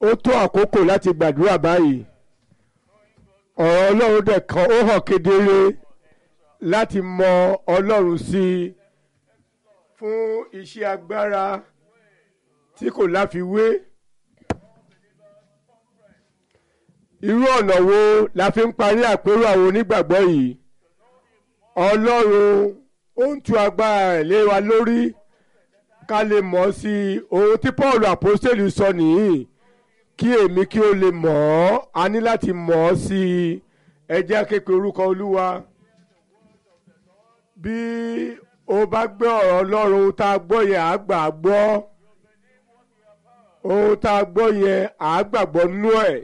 ó tó àkókò láti gbàdúrà báyìí ọ̀rọ̀ ọlọ́run dẹ̀ kan ó hàn kedere láti mọ ọlọ́run sí i fún iṣẹ́ agbára tí kò láfiwé. irú ọ̀nà wo la fi ń parí àpérò àwọn onígbàgbọ́ yìí ọlọ́run ó ń tú agbára rẹ̀ lé wa lórí ká lè mọ̀ sí i ohun tí paul apostoli sọ nìyí kí èmi kí ó lè mọ̀ ọ́ a ní láti mọ̀ ọ́ sí i ẹ jẹ́ képe orúkọ olúwa bí o bá gbé ọ̀rọ̀ ọlọ́run tá a gbọ́ yẹn àá gbà á gbọ́ ohun tá a gbọ́ yẹn àá gbàgbọ́ nú ẹ̀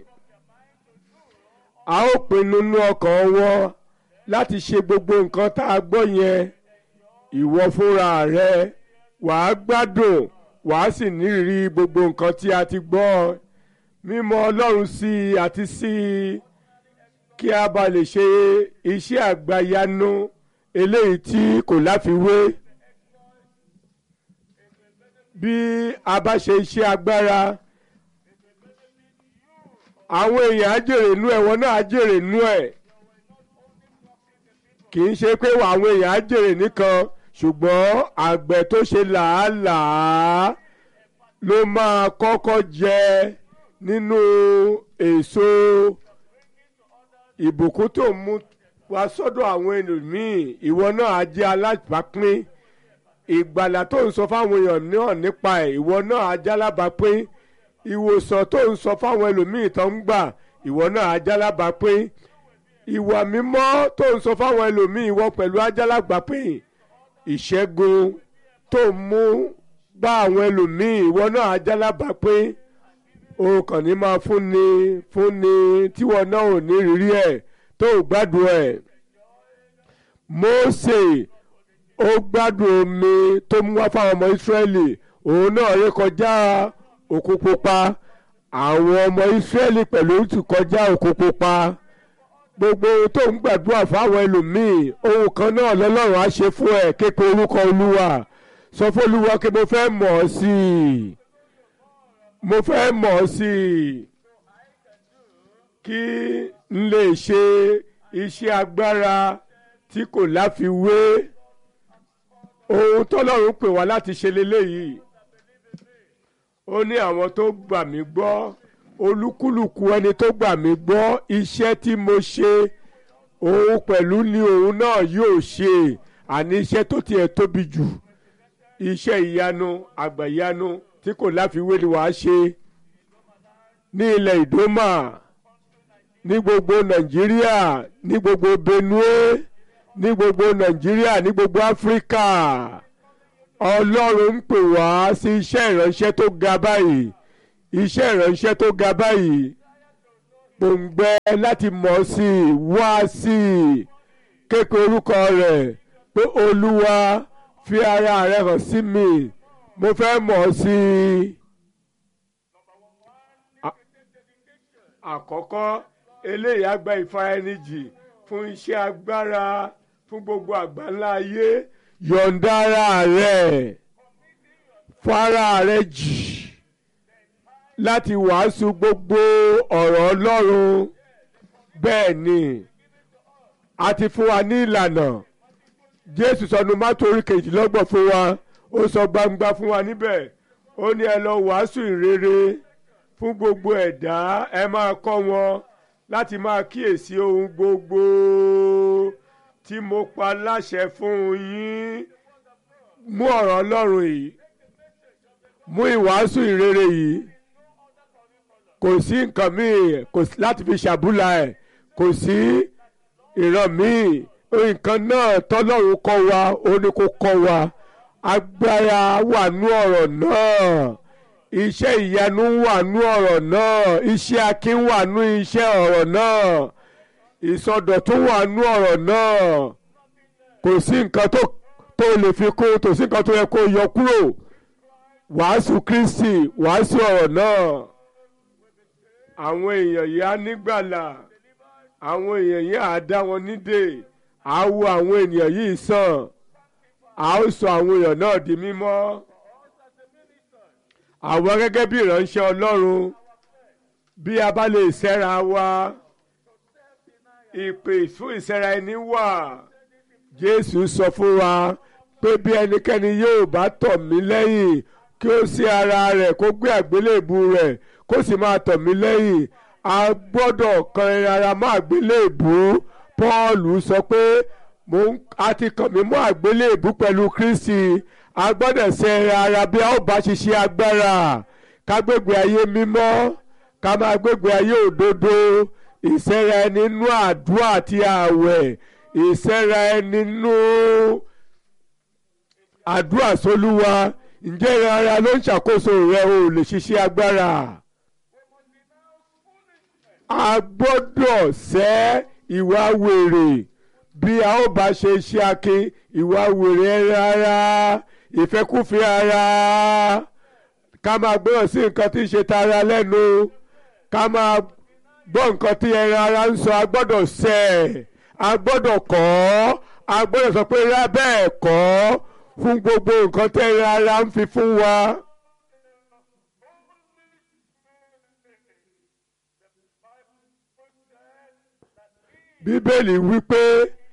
a ó pinnu nú ọkàn wọn láti ṣe gbogbo nǹkan tá a gbọ́ yẹn ìwọ fúnra rẹ wàá gbádùn wàá sì nírìírí gbogbo nǹkan tí a ti gbọ́ mímọ̀ ọlọ́run sí i àti sí i kí a bá lè ṣe iṣẹ́ àgbàyanu eléyìí tí kò láfiwé bí a bá ṣe iṣẹ́ agbára àwọn èèyàn á jèrè inú ẹ̀ wọn náà á jèrè inú ẹ̀ kì í ṣe pé àwọn èèyàn á jèrè nìkan ṣùgbọ́n àgbẹ̀ tó ṣe làálàá ló máa kọ́kọ́ jẹ nínú èso ìbùkún tó mú wá sọ́dọ̀ àwọn ẹlòmíì ìwọ náà á jẹ́ alábàápín ìgbàlà tó ń sọ fáwọn èèyàn náà nípa ẹ̀ ìwọ náà á jẹ́ alábàápín ìwòsàn tó ń sọ fáwọn ẹlòmíì tó ń gbà ìwọ náà á jẹ́ alábàápín ìwà mímọ́ tó ń sọ fáwọn ẹlòmíì ìwọ pẹ̀lú á jẹ́ alábàápín ìṣẹ́gun tó ń mú bá àwọn ẹlòmíì ìwọ náà á jẹ́ alábàápín o kàn ní máa fúnni fúnni tíwọ náà ò ní rírí ẹ̀ tó o gbádùn ẹ̀ Mósè ó gbádùn omi tó mú wá fáwọn ọmọ Ísírẹ́lì òun náà rí kọjá òkú pupa àwọn ọmọ Ísírẹ́lì pẹ̀lú ti kọjá òkú pupa gbogbo tó ń gbàdúrà fáwọn ẹlòmíì ohun kan náà lọ́lọ́run á ṣe fún ẹ képe orúkọ Olúwa sọ fún Olúwa kí mo fẹ́ mọ̀ ọ́ sí i mo fẹ́ mọ̀ ọ́ sí i kí n lè ṣe iṣẹ́ agbára tí kò láfiwé ohun tọ́lọ́run pè wá láti ṣe leléyìí ó ní àwọn tó gbà mí gbọ́ olúkúlùkù ẹni tó gbà mí gbọ́ iṣẹ́ tí mo ṣe òun pẹ̀lú ni òun náà yóò ṣe àní iṣẹ́ tó tiẹ̀ tóbi jù iṣẹ́ ìyanu àgbàyanu tí kò láfiwé ni wàá ṣe ní ilẹ̀ ìdómà ní gbogbo nàìjíríà ní gbogbo benue ní gbogbo nàìjíríà ní gbogbo áfíríkà ọlọ́run ń pè wá sí iṣẹ́ ìránṣẹ́ tó ga báyìí iṣẹ́ ìránṣẹ́ tó ga báyìí gbòǹgbẹ láti mọ̀ sí i wá sí i képe orúkọ rẹ̀ pé olúwa fi ara rẹ̀ hàn sí mi mo fẹ́ mọ̀ sí i. àkọ́kọ́ eléyìí á gba ìfaraẹnijì fún iṣẹ́ agbára fún gbogbo àgbáńlá ayé yọ̀ǹda ara rẹ̀ fara rẹ̀ jì láti wàásù gbogbo ọ̀rọ̀ Ọlọ́run bẹ́ẹ̀ ni a ti fún wa ní ìlànà Jésù sọnù mátò orí kejìlélọ́gbọ̀n fún wa ó sọ gbangba fún wa níbẹ̀ ó ní ẹ lọ wàásù ìrere fún gbogbo ẹ̀dá ẹ máa kọ́ wọn láti máa kíyèsí ohun gbogbo tí mo pa láṣẹ fún yín mú ọ̀rọ̀ Ọlọ́run yìí mú ìwàásù ìrere yìí kò sí nǹkan míì kò sí láti fi ṣàbúlà ẹ̀ kò sí ìran míì nǹkan náà tọ́lọ́run kọ́ wa ó ní kó kọ́ wa agbára wà nú ọ̀rọ̀ náà iṣẹ́ ìyanu wà nú ọ̀rọ̀ náà iṣẹ́ akin wà nú iṣẹ́ ọ̀rọ̀ náà ìsọdọ̀tún wà nú ọ̀rọ̀ náà kò sí nǹkan tó tó lè fi kún kò sí nǹkan tó yẹ kó yọ kúrò wàásù Kristi wàásù ọ̀rọ̀ náà àwọn èèyàn yìí á nígbàlà àwọn èèyàn yìí á dá wọn nídè á wo àwọn ènìyàn yìí sàn á ó sọ àwọn èèyàn náà di mímọ́ àwọn gẹ́gẹ́ bí ìránṣẹ́ Ọlọ́run bí a bá lè ṣẹ́ra wa ìpè fún ìṣẹ́ra ẹni wà jésù sọ fún wa pé bí ẹnikẹ́ni yóò bá tọ̀ mí lẹ́yìn kí ó sí ara rẹ̀ kó gbé àgbélébù rẹ̀ kó sì máa tọ̀ mí lẹ́yìn a gbọ́dọ̀ kan ara mọ́ àgbélébù pọ́ọ̀lù sọ pé a ti kàn mí mọ́ àgbélébù pẹ̀lú kristi a gbọ́dọ̀ ṣe ara bí a ó bá ṣiṣẹ́ agbára ká gbégbé ayé mímọ́ ká máa gbégbé ayé òdodo ìṣẹ́ra ẹni nínú àdúrà àti ààwẹ̀ ìṣẹ́ra ẹni nínú àdúrà sólúwa ǹjẹ́ ìran ara ló ń ṣàkóso rẹ o lè ṣiṣẹ́ agbára. a gbọ́dọ̀ ṣẹ́ ìwà wèrè bí a ó bá ṣe iṣẹ́ akin ìwà wèrè rárá ìfẹ́kúfẹ̀ẹ́ ara ká máa gbọ́dọ̀ sí nǹkan tí ń ṣe tara lẹ́nu ká máa gbọ́ nǹkan tí ẹran ara ń sọ a gbọ́dọ̀ ṣẹ́ a gbọ́dọ̀ kọ́ a gbọ́dọ̀ sọ pé rá bẹ́ẹ̀ kọ́ fún gbogbo nǹkan tí ẹran ara ń fi fún wa. bíbélì wípé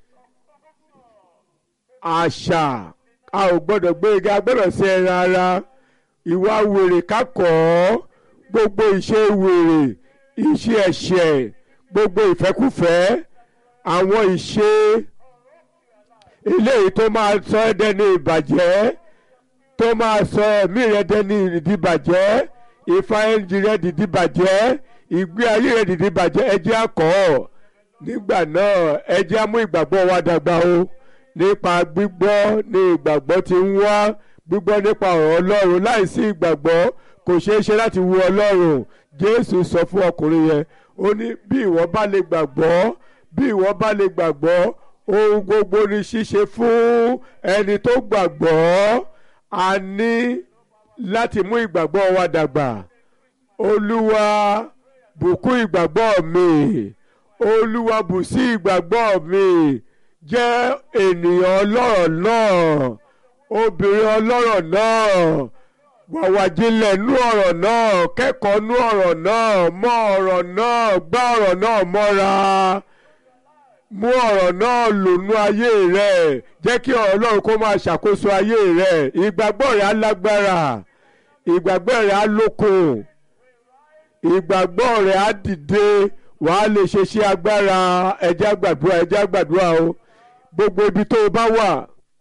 àṣà a ò gbọ́dọ̀ gbé igi a gbọ́dọ̀ ṣe ẹran ara ìwà wèrè kákọ́ gbogbo ìṣe wèrè ìṣe ẹ̀ṣẹ̀ gbogbo ìfẹ́kúfẹ̀ẹ́ àwọn ìṣe eléyìí tó máa sọ ẹ́ dẹni ìbàjẹ́ tó máa sọ ẹ̀mí rẹ dẹni ìdìbàjẹ́ ìfáyẹ́njì rẹ dìdìbàjẹ́ ìgbé ayé rẹ dìdìbàjẹ́ ẹ jẹ́ á kọ́ ọ́ nígbà náà ẹ jẹ́ á mú ìgbàgbọ́ wa dàgbà o nípa gbígbọ́ ní ìgbàgbọ́ ti ń wá gbígbọ́ nípa ọ̀rọ̀ ọlọ́run láìsí ìgbàgbọ́ kò ṣeé ṣe láti wu ọlọ́run jésù sọ fún ọkùnrin yẹn ó ní bí ìwọ bá lè gbàgbọ́ bí ìwọ bá lè gbàgbọ́ ohun gbogbo ni ṣíṣe fún ẹni tó gbàgbọ́ a ní láti mú ìgbàgbọ́ wa dàgbà olúwa bùkún ìgbàgbọ́ mi olúwa bù sí ìgbàgbọ́ mi jẹ́ ènìyàn ọlọ́rọ̀ náà obìnrin ọlọ́rọ̀ náà wàwàjilẹ̀ nú ọ̀rọ̀ náà kẹ́kọ̀ọ́ nú ọ̀rọ̀ náà mọ̀ ọ̀rọ̀ náà gbá ọ̀rọ̀ náà mọ́ra mú ọ̀rọ̀ náà lònú ayé rẹ̀ jẹ́ kí ọ̀rọ̀ Ọlọ́run kó máa ṣàkóso ayé rẹ̀ ìgbàgbọ́ rẹ̀ á lágbára ìgbàgbọ́ rẹ̀ á lókun ìgbàgbọ́ rẹ̀ á dìde wàá lè ṣe ṣe agbára ẹ̀já gbàdúrà ẹ̀já gbàdúrà o gbogbo ibi tó o bá wà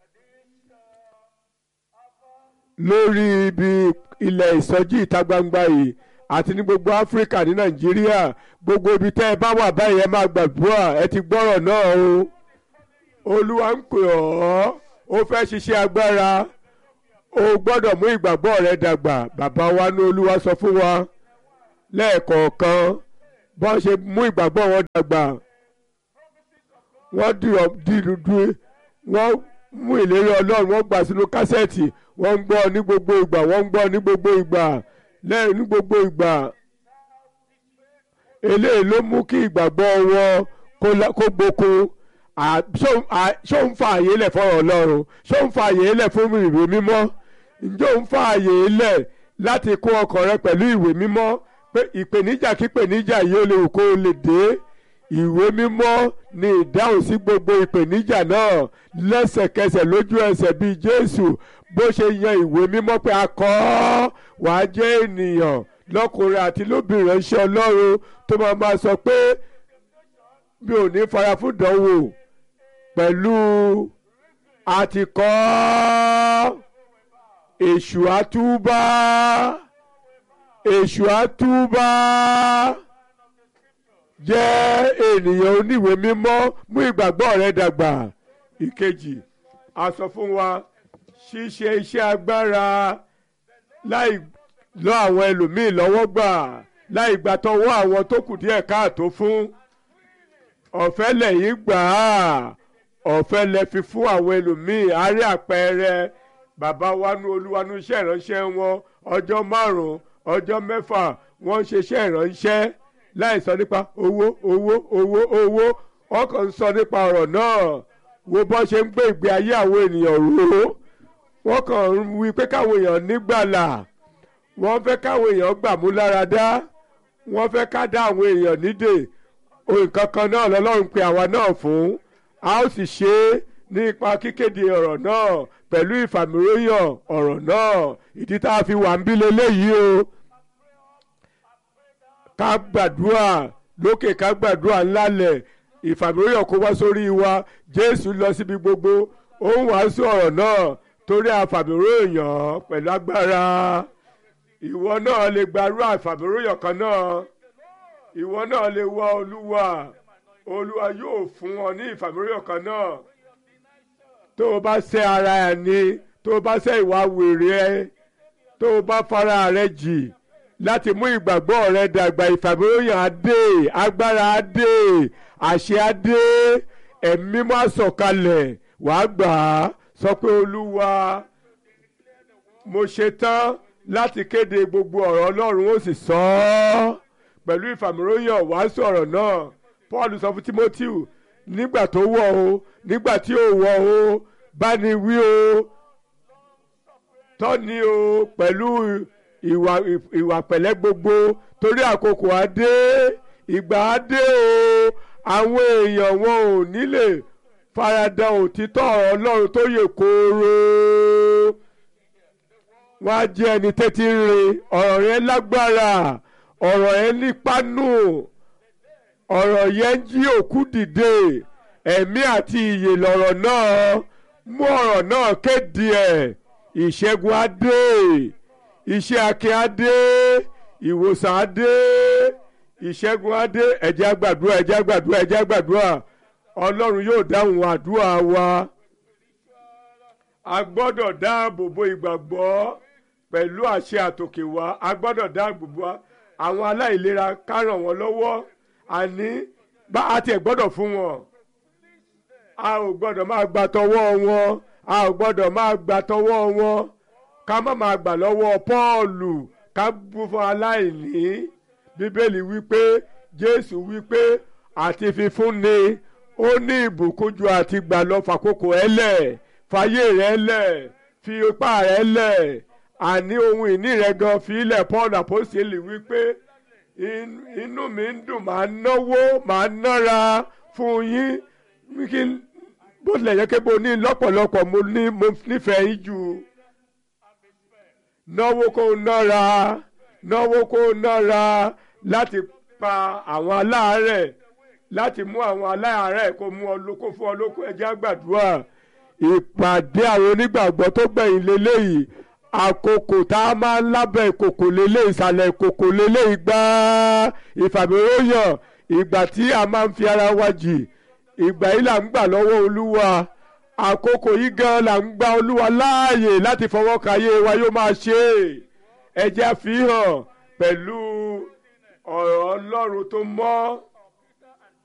lórí ibi ilẹ̀ ìsọjí ìta gbangba yìí àti ní gbogbo áfíríkà ní nàìjíríà gbogbo ibi tẹ́ ẹ bá wà báyìí ẹ máa gbàdúrà ẹ ti gbọ́rọ̀ náà o olúwa ń pè ọ́ ó fẹ́ ṣiṣẹ́ agbára o gbọ́dọ̀ mú ìgbàgbọ́ rẹ dàgbà bàbá wa ní olúwa sọ fún wa lẹ́ẹ̀kọ̀ọ̀kan bọ́n ṣe mú ìgbàgbọ́ wọn dàgbà wọ́n dìrùdù wọ́n mú ìlérí ọlọ́run wọ́n gbà sínú kásẹ̀tì wọ́n ń gbọ́ ní gbogbo ìgbà wọ́n ń gbọ́ ní gbogbo ìgbà lẹ́yìn ní gbogbo ìgbà eléyìí ló mú kí ìgbàgbọ́ wọn kó gbókun ṣó ń fa àyè lẹ̀ fọ́rọ̀ ọlọ́run ṣó ń fa àyè lẹ̀ fún ìwé mímọ́ ǹjẹ́ ò ń fa àyè lẹ̀ láti kó ọkàn rẹ pẹ̀lú ìwé mímọ́ pé ìpèníjà kí ìpèníjà yìí ó lè wù kó o lè dé ìwé mímọ́ ni ìdáhùn sí gbogbo ìpèníjà náà lẹ́sẹ̀kẹsẹ̀ lójú ẹsẹ̀ bíi Jésù bó ṣe yan ìwé mímọ́ pé a kọ ọ́ wàá jẹ́ ènìyàn lọ́kùnrin àti lóbìnrin ránṣẹ́ Ọlọ́run tó máa máa sọ pé mi ò ní fara fún ìdánwò pẹ̀lú àtikọ́ èṣù àtúbà èṣù àtúbà jẹ́ ènìyàn oníwèé mímọ́ mú ìgbàgbọ́ rẹ dàgbà ìkejì a sọ fún wa ṣíṣe iṣẹ́ agbára láì lọ àwọn ẹlòmíì lọ́wọ́ gbà láì gbà tọwọ́ àwọn tó kù díẹ̀ káàtó fún ọ̀fẹ́ lẹ́yìn gbà á ọ̀fẹ́ lẹ fi fún àwọn ẹlòmíì àárẹ̀ àpẹẹrẹ bàbá wa nu olúwa nu iṣẹ́ ìránṣẹ́ wọn ọjọ́ márùn-ún ọjọ́ mẹ́fà wọ́n ń ṣe iṣẹ́ ìránṣẹ́ láì sọ nípa owó owó owó owó ọkàn ń sọ nípa ọ̀rọ̀ náà wo bọ́ ṣe ń gbé ìgbé ayé àwọn ènìyàn rò ó wọ́n kàn ń wí pé káwọn èèyàn nígbàlà wọ́n fẹ́ káwọn èèyàn gbàmú lára dá wọ́n fẹ́ ká dá àwọn èèyàn nídè nǹkan kan náà lọ́lọ́run pe àwa náà fún a ó sì ṣe é nípa kíkéde ọ̀rọ̀ náà pẹ̀lú ìfàmìróyàn ọ̀rọ̀ náà ìdí tá a fi wà ń bí leléyìí o ká gbàdúrà lókè ká gbàdúrà ńlálẹ̀ ìfàmìróyàn kó wá sórí wa jésù lọ síbi gbogbo ó ń wàásù ọ̀rọ̀ náà torí àfàmìróyàn pẹ̀lú agbára ìwọ náà lè gbarú àfàmìróyàn kan náà ìwọ náà lè wá olúwa olúwa yóò fún ọ ní ìfàmìróyàn kan náà tó o bá ṣẹ̀ ara ẹ ní tó o bá ṣẹ̀ ìwà wèrè ẹ tó o bá fara rẹ jì láti mú ìgbàgbọ́ rẹ dàgbà ìfàmìróyàn adé agbára adé àṣẹ adé ẹ̀mí má sọ̀kalẹ̀ wàá gbà á sọ pé olúwa mo ṣe tán láti kéde gbogbo ọ̀rọ̀ ọlọ́run ó sì sọ ọ́ pẹ̀lú ìfàmìróyàn wàásù ọ̀rọ̀ náà paul sọ fún timothy nígbà tó wọ̀ o nígbà tí ò wọ̀ o bá ní wí o tọ́ni o pẹ̀lú ìwà ìwà pẹ̀lẹ́ gbogbo torí àkókò adé ìgbà adé o àwọn èèyàn wọn ò ní lè farada òtítọ́ ọ̀rọ̀ ọlọ́run tó yè kooro wọ́n á jẹ́ ẹni tẹ́tí ń rin ọ̀rọ̀ yẹn lágbára ọ̀rọ̀ yẹn nípánú ọ̀rọ̀ yẹn ń jí òkú dìde ẹ̀mí àti ìyè lọ̀rọ̀ náà mú ọ̀rọ̀ náà kéde ẹ̀ ìṣẹ́gun adé iṣẹ́ akin adé ìwòsàn adé ìṣẹ́gun adé ẹ̀jẹ̀ àgbàdúrà ẹ̀jẹ̀ àgbàdúrà ẹ̀jẹ̀ àgbàdúrà ọlọ́run yóò dáhùn àdúrà wa a gbọ́dọ̀ dáàbò bo ìgbàgbọ́ pẹ̀lú àṣẹ àtòkè wá a gbọ́dọ̀ dáàbò bo àwọn aláìlera ká ràn wọ́n lọ́wọ́ àní bá a tiẹ̀ gbọ́dọ̀ fún wọn a ò gbọ́dọ̀ máa gbà tọwọ́ wọn a ò gbọ́dọ̀ máa gbà tọwọ́ wọn ká má máa gbà lọ́wọ́ Pọ́ọ̀lù ká bú fún aláìní bíbélì wípé Jésù wípé àti fífúnni ó ní ìbùkún ju àti gbà lọ fàkókò ẹ lẹ̀ fàyè rẹ lẹ̀ fi ipá rẹ lẹ̀ àní ohun ìní rẹ gan fi ilẹ̀ Paul àpọ́sẹ̀lì wípé inú mi ń dùn màá náwó màá nára fún yín kí bó tilẹ̀ yẹ kí mo ní lọ́pọ̀lọpọ̀ mo ní mo nífẹ̀ẹ́ yín jù náwó kó nára náwó kó nára láti pa àwọn aláàárẹ̀ láti mú àwọn aláàárẹ̀ kó mú ọ lóko fún ọ lóko ẹjẹ́ àgbàdúrà ìpàdé àwọn onígbàgbọ́ tó gbẹ̀yìn lélẹ́yìí àkókò tá a máa ń lábẹ́ ìkòkò lélẹ̀ ìsàlẹ̀ ìkòkò lélẹ̀ ìgbà ìfàmìróyàn ìgbà tí a máa ń fi ara wa jì ìgbà yìí là ń gbà lọ́wọ́ olúwa àkókò yìí gan là ń gba olúwa láàyè láti fọwọ́ kàyé wa yóò máa ṣe é ẹjẹ́ àfihàn pẹ̀lú ọ̀rọ̀ ọlọ́run tó mọ́